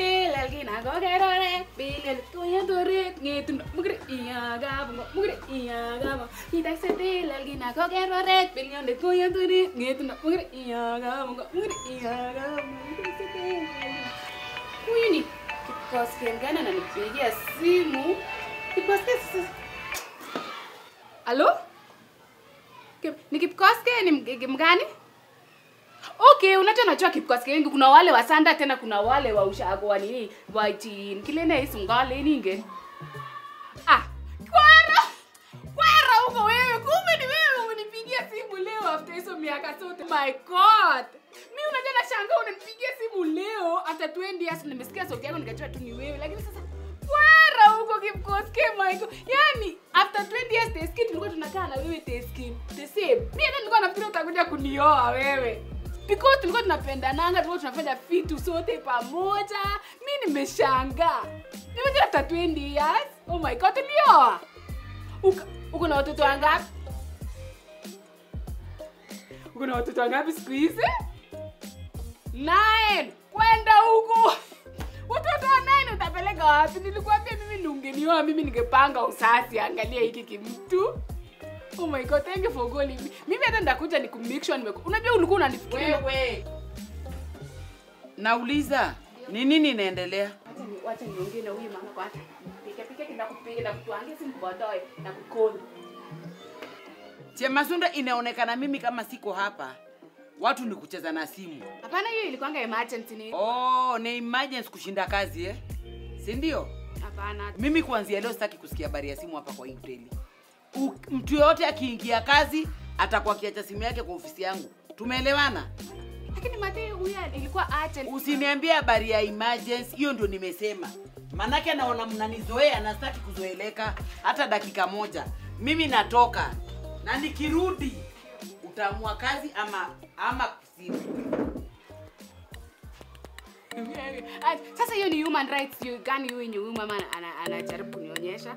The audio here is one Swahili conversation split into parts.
tilel kinakokeroret bilel tuyentoret ng'etundo mukire iyagabongo mukire iyagabongo itaise tilel kinakokeroret bilionde tuyentoret ng'etundo mukire iyagabongo mukire iyagabongo itaise tilel huyu ni Kipkosgei mgani ananipigia simu? Kipkosgei sasa. Halo? Kip, ni Kipkosgei ni mg- mgani? Okay, unajua najua Kipkosgei wengi kuna wale wa Sanda tena kuna wale wa ushago wa nini? Wa chin. Kile na hizo ngale ninge. Ah, kwara. Kwara huko wewe. Kumbe ni wewe umenipigia simu leo after hizo miaka zote. My god. Mimi unajua nashangaa unanipigia simu leo after 20 years nimesikia sauti yako nikajua tu ni wewe. Lakini sasa kwara huko Kipkosgei my god. Yaani after 20 years Teskin tulikuwa tunakaa na wewe Teskin. The same. Mimi hata nilikuwa nafikiri utakuja kunioa wewe. Because tulikuwa tunapendananga, tulikuwa tunafanya vitu sote pamoja. Mimi nimeshangaa. Nimejua after 20 years. Oh my god, ulioa. Uka- Uko na watoto wangapi? Uko na watoto wangapi siku hizi? Nine. Kwenda huko. Watoto wa nine utapeleka wapi? Nilikwambia mimi ningenioa, mimi ningepanga usasi. Angalia hiki kimtu. Oh my god, thank you for calling me. Mimi hata ndakuja ni kumake sure nimeku. Unajua ulikuwa unanifikiria. Wewe. Nauliza, ni nini inaendelea? Wacha ni wacha niongee na huyu mama kwanza. Pika pika kinakupiga na kutuangia simu baadaye na kukoni. Chemasunda, inaonekana mimi kama siko hapa, watu ni kucheza na simu. Hapana, hiyo ilikuwanga emergency ni. Oh, ni emergency kushinda kazi eh? Si ndio? Hapana. Mimi kuanzia leo sitaki kusikia habari ya simu hapa kwa hii hoteli. U- Mtu yoyote akiingia kazi atakuwa akiacha simu yake kwa ofisi yangu. Tumeelewana? Lakini Mate huyu ilikuwa urgent. Usiniambie habari ya emergency, hiyo ndio nimesema. Manake naona mnanizoea na sitaki kuzoeleka hata dakika moja. Mimi natoka na nikirudi utaamua kazi ama ama simu. Ah, Sasa hiyo ni human rights hiyo gani huyu yenye huyu mama ana- anajaribu kunionyesha?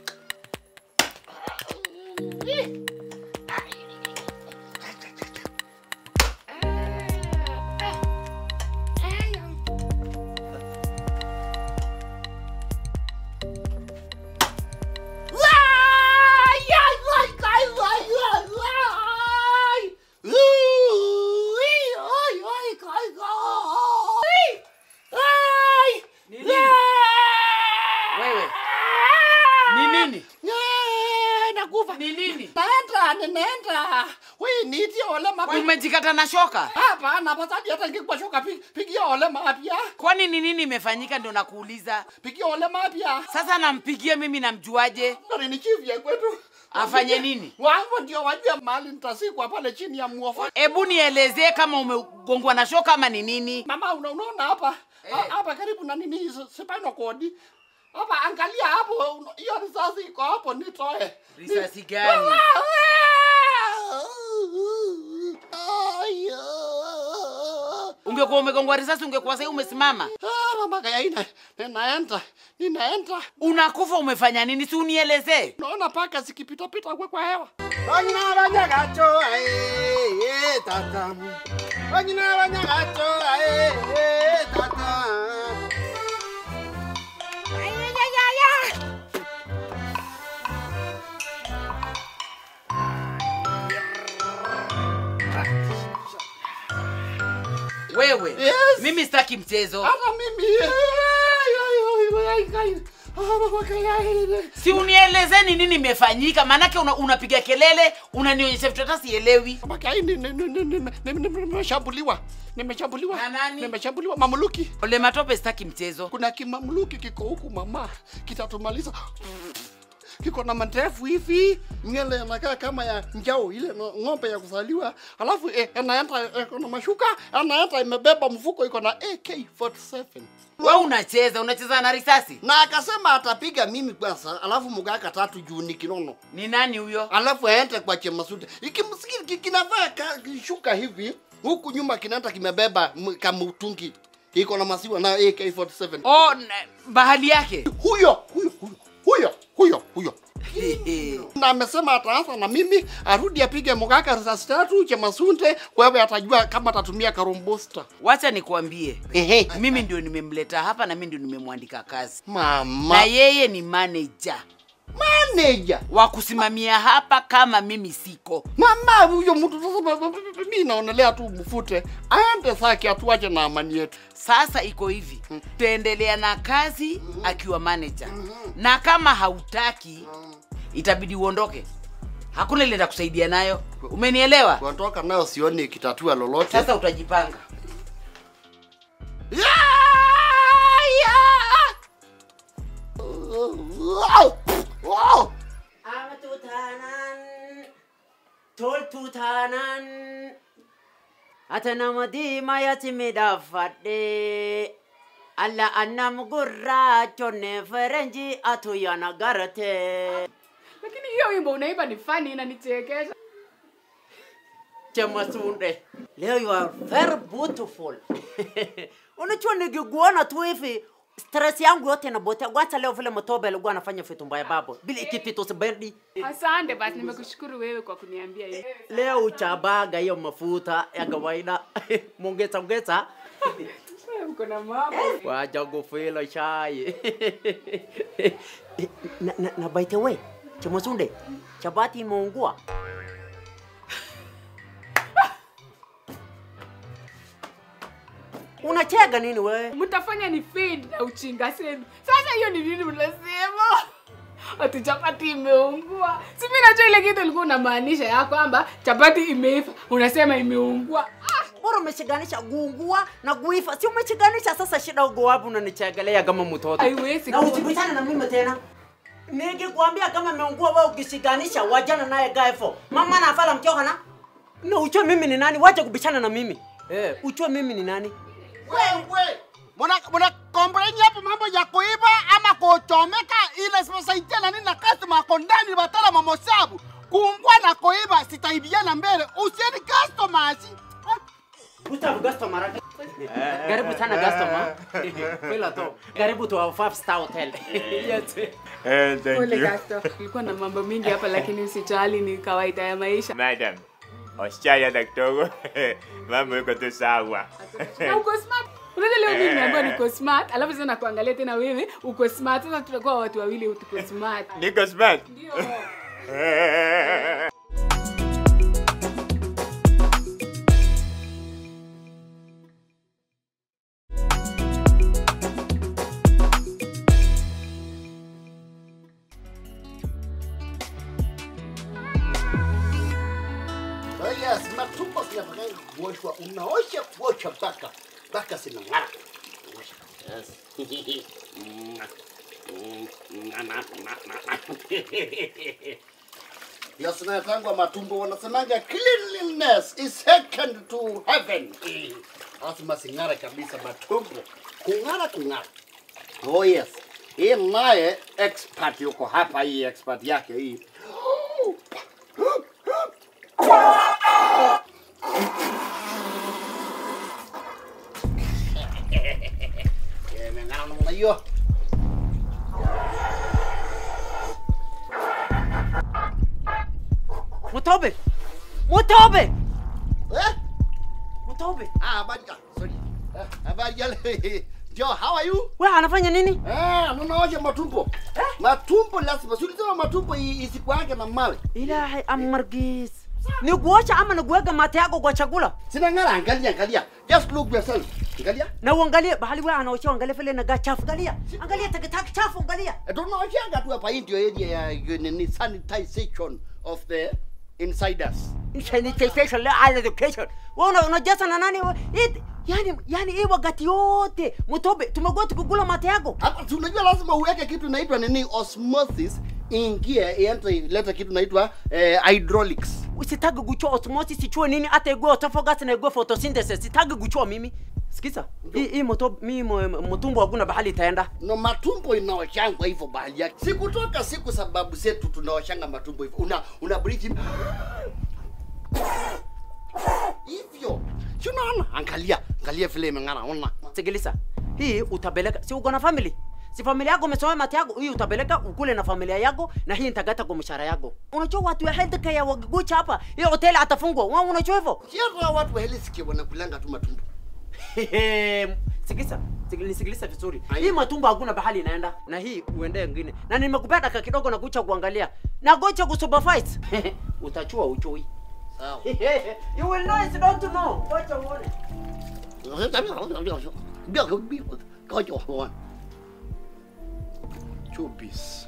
Ni nini? Wewe. Ni nini? nakufa Ni nini? naenda ninaenda we nitie ole mapi Umejikata na shoka? hapana pasadi hata ngikwa shuka pi- pigia ole mapya Kwani ni nini imefanyika ndio nakuuliza? pigia ole mapya Sasa nampigia mimi namjuaje? Nani ni chief ya kwetu Afanye nini? wangu ndio wajua mahali nitasikwa pale chini ya muofa Hebu nielezee kama umegongwa na shoka ama ni nini? mama una- unaona hapa Eh. Ha- hapa karibu na nini s- spinal cord hapa angalia hapo una- hiyo risasi iko hapo nitoe Risasi gani? Ungekuwa umegongwa risasi ungekuwa sasa umesimama. Ah, mama kayaina ninaenda ninaenda Unakufa umefanya nini? Si unielezee. naona paka zikipitapita kwe kwa hewa Wanyina banyagacho ae tata. Wanyina banyagacho ae tata. Wewe. Yes. Mimi sitaki mchezo. hata mimi Ay, ay, ay, ay, ay. Ah, mama kayaina Si unielezee ni nini imefanyika, maanake una, unapiga kelele, unanionyesha vitu hata sielewi. mama kayaina nimeshambuliwa nimeshambuliwa Na nani? nimeshambuliwa mamluki Ole matope, sitaki mchezo. kuna kimamluki kiko huku mama kitatumaliza kiko na mandefu hivi nywele yanakaa kama ya njao ile no- ng'ombe ya kuzaliwa alafu eh, anaenda eh, na mashuka anaenda imebeba mfuko iko na AK47 Wewe unacheza, unacheza na risasi. na akasema atapiga mimi kwanza alafu mugaka tatu juu ni kinono Ni nani huyo? alafu aende kwa chemasude ikimsikiri ki- kinavaa ka- kishuka hivi huku nyuma kinaenda kimebeba m- kamutungi iko na masiwa na AK47 Oh, na- bahali yake. huyo huyo huyo huyo huyo huyo na amesema ataanza na mimi, arudi apige mkaka risasi tatu chemasunde, wewe atajua kama atatumia karombosta. Wacha nikwambie, Ehe. mimi ndio nimemleta hapa na mimi ndio nimemwandika kazi, na Mama yeye ni manager manager. wa kusimamia hapa kama mimi siko. Mama huyo mtu sasa, ba- ba- ba- mimi naonelea tu mfute aende zake, atuache na amani yetu. Sasa iko hivi, tutaendelea na kazi akiwa manager, na kama hautaki itabidi uondoke. Hakuna ile kusaidia nayo, umenielewa? Kuondoka nayo sioni kitatua lolote. Sasa utajipanga. Ya! Ya! Wow! Wow! Amatutanan, toltutanan, ata nama diimayati midhaafadhe. Alla annam gurraachonne ferenji atu yana garate. Lakini hiyo wimbo unaimba ni funny inanichekesha. Chemasunde, leo you are very beautiful. Unajua nikikuona tu hivi stress yangu yote inapotea. Kwanza leo vile Mtobe alikuwa anafanya vitu mbaya babo, bila ikipitu sibendi. Asante basi, nimekushukuru wewe kwa kuniambia hivi. leo uchabaga hiyo mafuta ya kawaida mongeza ongeza Wewe Uko na mambo. wacha kufila chai na, na, na by the way chamasunde chapati imeungua unachega nini we Mtafanya ni fade na uchinga senu. Sasa hiyo ni nini mnasema? Ati chapati imeungua. Si mimi najua ile kitu ulikuwa unamaanisha ya kwamba chapati imeiva, unasema imeungua. Ah, bora umeshiganisha guungua na guifa si umeshiganisha sasa shida ugo wapi unanichegelea kama mtoto Haiwezi na kuwa. usibishane na mimi tena nikikwambia kama meungua wewe ukishiganisha wajana naye gaefo mama na afala mchoka na na uchue mimi ni nani wacha kubishana na mimi eh uchue mimi ni nani Wewe! Muna muna complain hapo mambo ya kuiba ama kuchomeka ile sasa na nini na customer ako ndani batala mamosabu. Kuungwa na kuiba sitaibiana mbele. Usieni customers. Gustav customer ake. Karibu sana customer. Fela to. Karibu to our five star hotel. Yes. Eh, thank Pole you. Gasto. Kulikuwa na mambo mingi hapa lakini usijali ni kawaida ya maisha. Madam, wasichana na kidogo mambo iko tu sawa. Na uko smart. Unajua leo mimi nimeambiwa niko smart, alafu sasa nakuangalia tena wewe uko smart. Sasa tutakuwa watu wawili tuko smart. Niko smart. Ndio. Oh yes, matumbo zinataka kuoshwa, unaosha kuosha mpaka mpaka zinang'ara. Osha. Yes. Mm, mm, na, na, na, na. Yes, natangwa matumbo wanasemanga cleanliness is second to heaven. Lazima zing'ara kabisa matumbo. Kung'ara kung'ara. Oh yes. Hii naye expert yuko hapa, hii expert yake hii. Imeng'ara namna hiyo. Mutobe. Mutobe. Eh? Mutobe. Ah, habari ah, sorry. Ah, habari yale. Jo, how are you? Wewe anafanya nini? Eh, mnaosha matumbo. Matumbo lazima. Si ulisema matumbo i- isikuange na mawe. Ilahi amargis. Ni kuosha ama ni kuweka mate yako kwa chakula? Sina ng'ara, angalia, angalia. Just look yourself. Angalia. Na uangalie bahali wewe anaosha angalia vile inagaa chafu. Angalia. Angalia takataka chafu angalia. Eh, Tunaoshanga tu hapa hii ndio area ya ya nini sanitization of the insiders. Sanitization la education. Wewe una unajaza na nani wewe? It- Yani yani hii wakati yote Mutobe tumekuwa tukikula mate yako. Hapa si unajua lazima uweke kitu inaitwa nini osmosis ingie iende ilete kitu inaitwa eh, hydraulics. Sitaki kuchua osmosis sichue nini hata igwe autophagus na igwe photosynthesis. Sitaki kuchua mimi. Sikiza. Hii hii moto mimi mtumbo hakuna bahali itaenda. no matumbo inaoshangwa hivyo bahali yake si kutoka siku sababu zetu tunaoshanga matumbo hivyo una una breathe in. hivyo si unaona angalia angalia vile imeng'ara ona Sikiliza. Hii utapeleka si uko na family? si familia yako umesoma mati yako hii utapeleka ukule na familia yako na hii nitagata kwa mshahara yako unajua watu ya health care wakigucha hapa hiyo hoteli atafungwa wewe unajua hivyo Sio watu wa helisikia wanakulanga tu matumbo. sikisa Sik- nisikilize vizuri Ai. hii matumbo hakuna bahali inaenda na hii uende ngine na nimekupea dakika kidogo na kucha kuangalia na gocha kusupervise utachua uchui Sawa. you will know it's not to know gocha uone Chubis.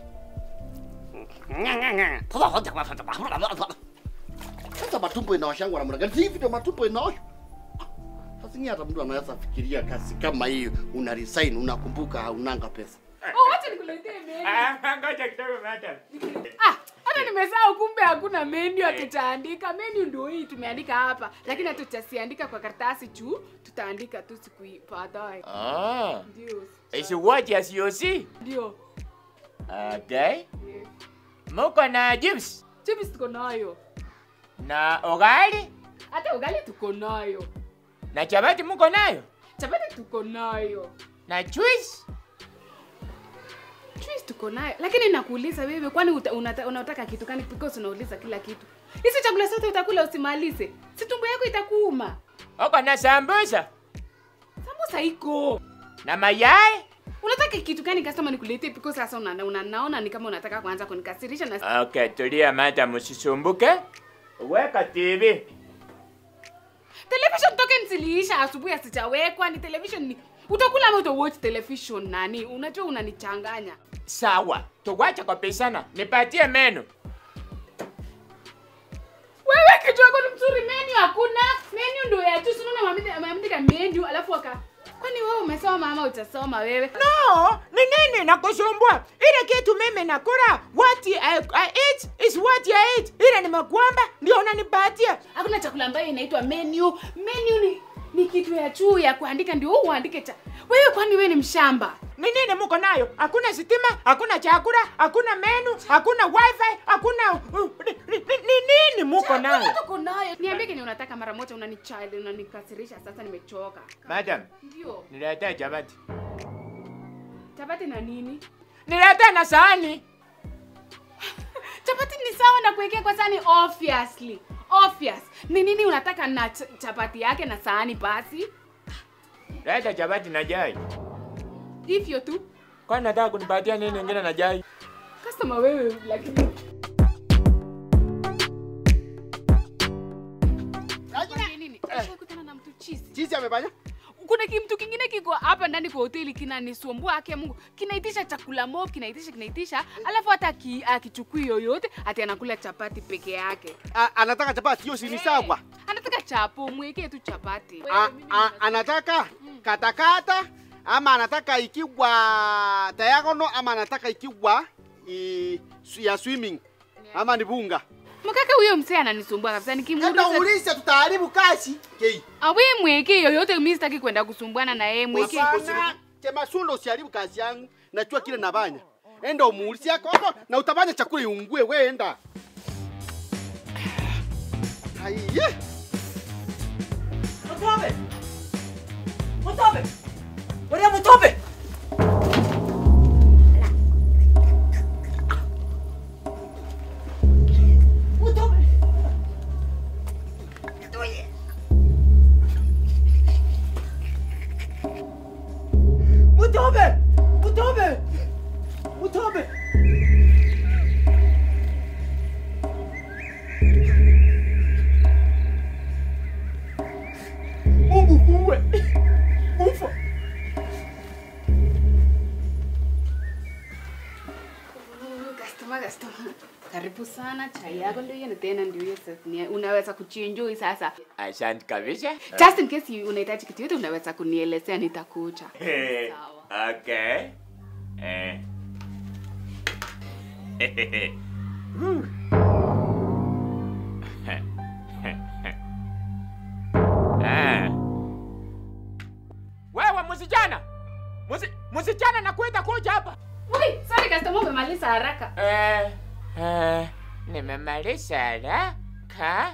Sasa matumbo inaoshangwa namna gani? Si hivi ndio matumbo inaoshwa? Sasa ni hata mtu anaweza fikiria kazi kama hiyo, una resign, unakumbuka haunanga pesa. Oh, wacha nikuletee menu. Ah, ngoja kidogo madam. Ah, hata nimesahau kumbe hakuna menu hatutaandika. Menu ndio hii tumeandika hapa, lakini hatutasiandika kwa karatasi juu, tutaandika tu siku hii baadaye. Ah, Ndio. is what as you see? Ndio. Okay. Yeah. Muko na chips Chips tuko nayo. na ugali Hata ugali tuko nayo. na chapati muko nayo Chapati tuko nayo. na juice. Cheese tuko nayo. Lakini nakuuliza wewe kwani uta, unata, unataka kitu gani because unauliza kila kitu. Hizi chakula zote utakula usimalize. Si tumbo yako itakuuma. Uko na sambusa Sambusa iko. na mayai. Unataka kitu gani customer nikuletee because sasa una, una, naona ni kama unataka kuanza kunikasirisha na Okay, tulia madam, usisumbuke. Weka TV. television token ziliisha asubuhi asijawekwa ni television ni utakula ama utawatch television nani unajua unanichanganya Sawa, tuwache kupishana. Nipatie menu. wewe kichwa yako ni mzuri menu hakuna menu ndio ya tu sinaona maandika menu alafu aka kwani wewe umesoma ama utasoma wewe No, ni nini nakusumbua? Ile kitu mimi nakula, what I, I eat is what I eat. Ile nimekuamba ndio unanipatia. hakuna chakula ambayo inaitwa menu menu ni ni kitu ya juu ya kuandika ndio wewe uandike cha wewe kwani wewe ni mshamba Ni nini muko nayo? Hakuna sitima, hakuna chakula, hakuna menu, hakuna wifi, hakuna uh, ni, ni, ni, ni nini muko nayo? Chakula tuko nayo niambie kenye unataka mara moja unanichali unanikasirisha sasa nimechoka Madam, ndio niletee chapati. chapati na nini Niletee na sahani. chapati ni sawa na kuwekea kwa sahani obviously obvious ni nini unataka na ch chapati yake na sahani basi Leta chapati na chai. hivyo tu Kwani nataka kunipatia nini ingine na chai? customer wewe lakini Kwambie nini? Ushawahi kutana na mtu chizi Chizi amefanya? kuna kimtu kingine kiko hapa ndani kwa hoteli kinanisumbua ake mungu kinaitisha chakula mo kinaitisha kinaitisha alafu hata aki- akichukui yoyote ati anakula chapati peke yake A- Anataka chapati hiyo si ni sawa. anataka chapo mwekee tu chapati A- a- Anataka katakata ama anataka ikiwa diagonal ama anataka ikiwa i, su- ya swimming ama ni bunga. mkaka huyo msee ananisumbua kabisa Enda nikimuuliza uulize tutaharibu kazi. Kei. awe mwekee yoyote mi sitaki kwenda kusumbuana na yeye mwekee Hapana, Chema sundo usiharibu kazi yangu. Najua kile nafanya. Enda umuulize yako hapo na utafanya chakula iungue wewe enda. Haiye. Mutobe! Mutobe! Wewe Mutobe! Mutobe! Mutobe! Mutobe! Mutobe! Mungu kuwe! Ufa! Customer, customer. karibu sana chai yako ndio hiyo na tena ndio hiyo sasa ni- unaweza kuchinjui sasa Asante kabisa. just in case unahitaji kitu yote unaweza kunielezea nitakuja Eh, Sawa. Okay. Eh. Ah. Wewe msichana. Musi- Msichana nakwenda kuja hapa. Ui, sorry customer umemaliza haraka Eh, eh, nimemaliza haraka.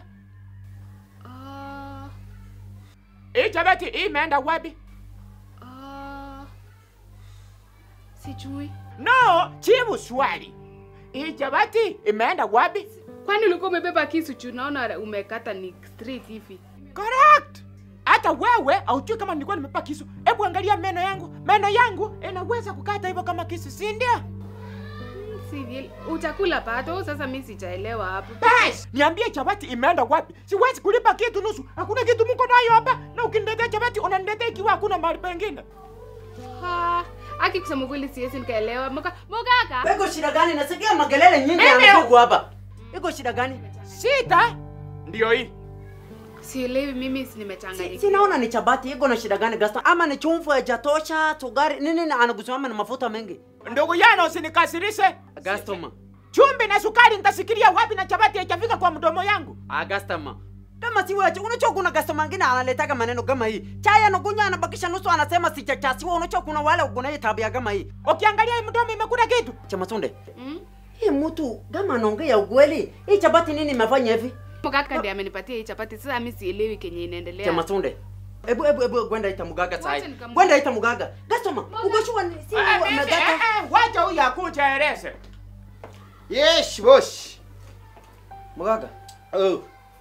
Ah, Hii chapati hii imeenda wapi? ah. Sijui. No, jibu swali. Hii chapati imeenda wapi? Kwani ulikuwa umebeba kisu juu naona umekata ni straight hivi. Correct. Hata wewe haujui kama nilikuwa nimebeba kisu. Hebu angalia meno yangu. Meno yangu inaweza kukata hivyo kama kisu, si ndio? Si utakula pato, sasa mimi sijaelewa hapo. Bas, niambie chapati imeenda wapi? Siwezi kulipa kitu nusu. Hakuna kitu mko nayo hapa. Na ukiniletea chapati unaniletea ikiwa hakuna mahali pengine. Ha, aki kusema kweli siwezi nikaelewa. Moka, mokaka. Iko shida gani? Nasikia makelele nyingi Mimi- yanatoka hapa. Iko shida gani? Sita ndio hii. Sielewi mimi si Si, nimechanganyikiwa. sinaona ni chapati iko na shida gani Gaston? Ama ni chumvi haijatosha, sukari nini na anakusimama na mafuta mengi. Ndugu yana usinikasirishe. Agastoma. Chumvi na sukari nitasikilia wapi na chapati haijafika kwa mdomo yangu? Agastoma. Kama si wewe, unajua kuna customer mwingine analetaka maneno kama hii. Chai anakunywa anabakisha nusu anasema sijachasiwa. Unajua kuna wale kuna hii tabia kama hii. Ukiangalia hii mdomo imekula kitu. Chama Sunde. Mm? Hii mtu kama anaongea ukweli, hii chapati nini imefanya hivi? Mokaka ndiye amenipatia hii chapati. Sasa mimi sielewi kenye inaendelea. Chama Sunde. Ebu ebu ebu kwenda ita mugaga sai. Wacha nikamwone. Kwenda ita mugaga. Customer, uko sure ni si Ah, wewe mimi- umegata? eh, eh, Wacha huyu akuchaeleze. Yes, boss. Mugaga. Oh.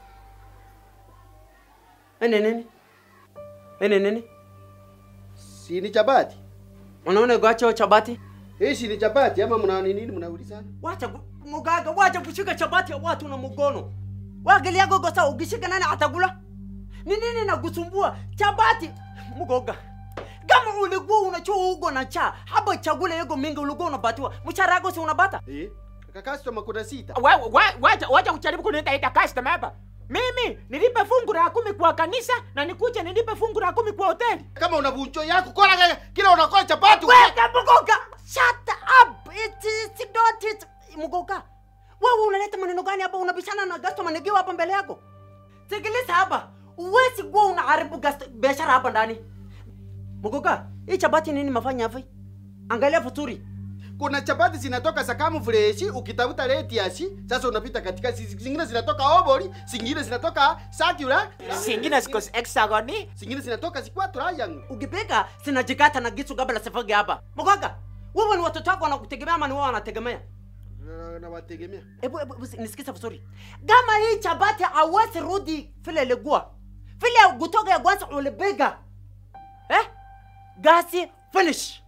Ene nini? Ene nini? Si ni chapati? Unaona gwacho chabati? Hii si ni chapati ama mna nini mnaulizana? Wacha ku- mugaga, wacha kushika chapati ya watu na mkono. Wageli yako gosa ukishika nani atakula? Ni nini nakusumbua? Chapati mugoga. Kama ulikuwa unachua ugo na cha, hapa chakula yako mingi ulikuwa unapatiwa. Mshahara yako si unapata? Eh? Kaka customer kuna sita. Wa- wa- Wacha wacha kujaribu kuniita ita customer hapa. Mimi nilipe fungu la kumi kwa kanisa na nikuje nilipe fungu la kumi kwa hoteli. Kama una buncho yako kola kaka, kila unakola chapati. Weka mugoga. Shut up. It is not it. Mugoga. Wewe unaleta maneno gani hapa unabishana na customer nikiwa hapa mbele yako? Sikiliza hapa. Uwezi kuwa unaharibu gast- biashara hapa ndani. Mugoga, hii chapati nini mafanya hivi? Angalia vizuri. Kuna chapati zinatoka Sakamu fresh, ukitafuta reti yasi, sasa unapita katika zi- zingine zinatoka Obori, zingine zinatoka Sakura, Singine ziko hexagoni. zingine zinatoka Zikwatro yangu. Ukipika sinajikata na kisu kabla sifage hapa. Mugoga, wewe ni watoto wako wanakutegemea ama ni wao wanategemea? Na- Nawategemea. Hebu hebu hebu nisikize vizuri. Kama hii chapati hawezi rudi vile ilikuwa. Vile kutoka ya kwanza ulibega. Eh? Gasi finish.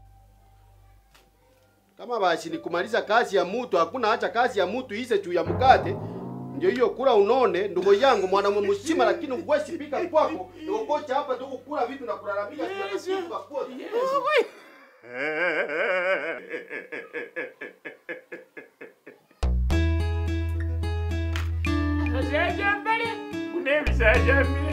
Kama basi ni kumaliza kazi ya mtu, hakuna acha kazi ya mtu ise juu ya mkate. Ndio hiyo kula unone, ndugu yangu mwanamume mzima, lakini uwezi pika kwako. Ndio kocha hapa tu kukula vitu na kulalamika yes, yes. kwa kwote. Sasa mbele. Kuna msaada mimi.